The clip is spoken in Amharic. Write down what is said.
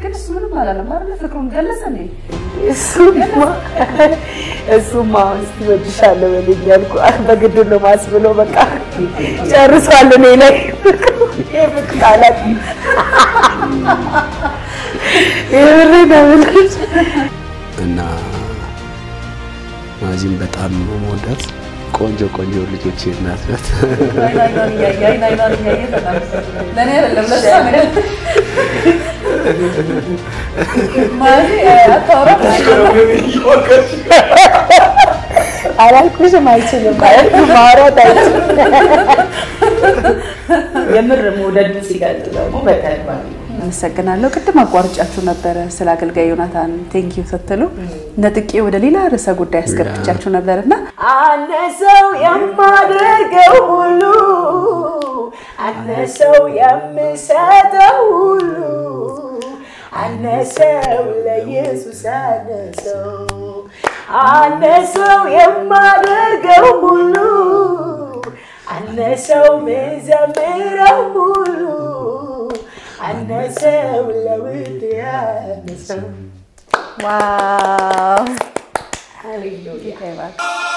ግን እሱ ምንም አላለም አይደለ? ፍቅሩን ገለጸ እንዴ? እሱማ እሱማ እስኪ እወድሻለሁ በለኝ ያልኩ በግድ ነው ማስብሎ በቃ ጨርሷል እኔ ላይ የፍቅር ቃላት የምሬ ነው የምልሽ። እና ማዚም በጣም ነው የምወዳት። ቆንጆ ቆንጆ ልጆች እናት ናት። አይን አይኗን እያየ አይን አይኗን እያየ በጣም ለእኔ አይደለም ለእሷ ነው። ማዚ አታወራም አላልኩሽም አይችልም ማለት ማውራት አይችልም። የምር መውደድን ሲገልጽ ደግሞ በተግባር አመሰግናለሁ። ቅድም አቋርጫችሁ ነበረ ስለ አገልጋይ ዮናታን ቴንኪዩ ስትሉ ነጥቄ ወደ ሌላ ርዕሰ ጉዳይ አስገብቻችሁ ነበር እና አነሰው የማደርገው ሁሉ አነሰው የምሰጠው ሁሉ አነሰው ለኢየሱስ አነሰው አነሰው የማደርገው ሁሉ አነሰው ምዘምረው ሁሉ አነሰው ለውድ ያነሰው ዋው ሃሌሉያ ጌታ ይባርክ።